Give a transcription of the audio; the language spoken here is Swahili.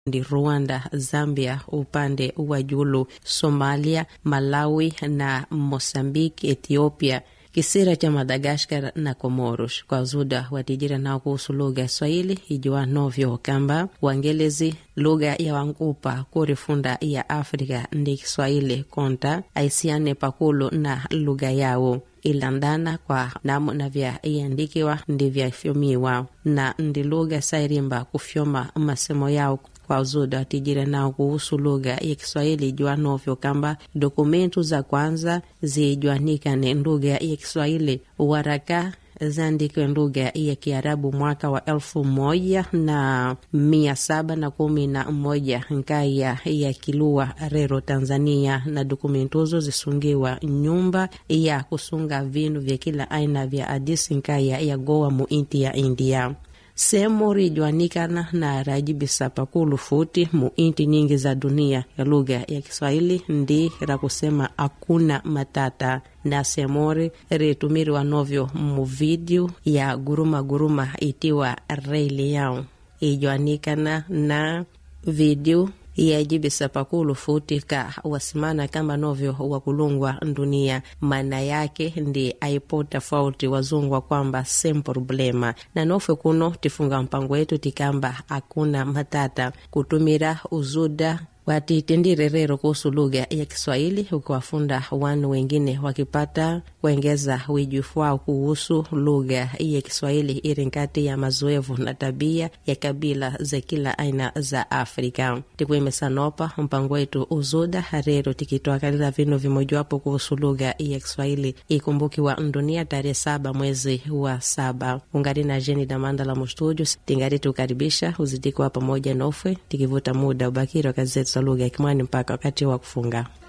ndi Rwanda, Zambia upande wa julu, Somalia, Malawi na Mosambiki, Ethiopia kisira cha Madagaskar na Comoros kwa zuda watijira nao kuhusu lugha ya Swahili ijuwa novyo kamba wangelezi lugha ya wangupa kurifunda ya Afrika ndi Kiswahili konta aisiane pakulu na lugha yao ilandana kwa namna vya iandikiwa ndi vyafyomiwa na ndi lugha sairimba kufyoma masemo yao kwa zuda watijira nao kuhusu lugha ya Kiswahili ijua novyo kamba dokumentu za kwanza zijwanikane lugha ya Kiswahili waraka zaandikwe lugha ya Kiarabu mwaka wa elfu moja na mia saba na kumi na moja nkaya ya Kilua Rero, Tanzania, na dokumentuzo zisungiwa nyumba ya kusunga vinu vya kila aina vya Addis nkaya ya Goa muinti ya India sehemu rijwanikana na rajibisa pakulu futi mu inti nyingi za dunia ya lugha ya Kiswahili ndi ra kusema akuna matata na semori ritumiriwa novyo mu video ya guruma guruma itiwa Rei Leão ijwanikana na video yajibisa pakulu futi ka wasimana kamba novyo wakulungwa dunia maana yake ndi aipo tofauti wazungwa kwamba sem problema na nofwe kuno tifunga mpango wetu tikamba akuna matata kutumira uzuda watitendire rero kuhusu lugha ya Kiswahili ukiwafunda wanu wengine wakipata kuengeza wijufu wao kuhusu lugha ya Kiswahili iri nkati ya mazoevu na tabia ya kabila za kila aina za Afrika. Tikuimesanopa mpango wetu uzuda rero tikitwakalila vinu vimojawapo kuhusu lugha ya Kiswahili ikumbukiwa dunia tarehe saba mwezi wa saba. Ungari na Jeni Damanda la mustudio tingari tukaribisha uzidikuwa pamoja nofwe tikivuta muda ubakiri wa kazi zetu za lugha ya Kimwani mpaka wakati wa kufunga.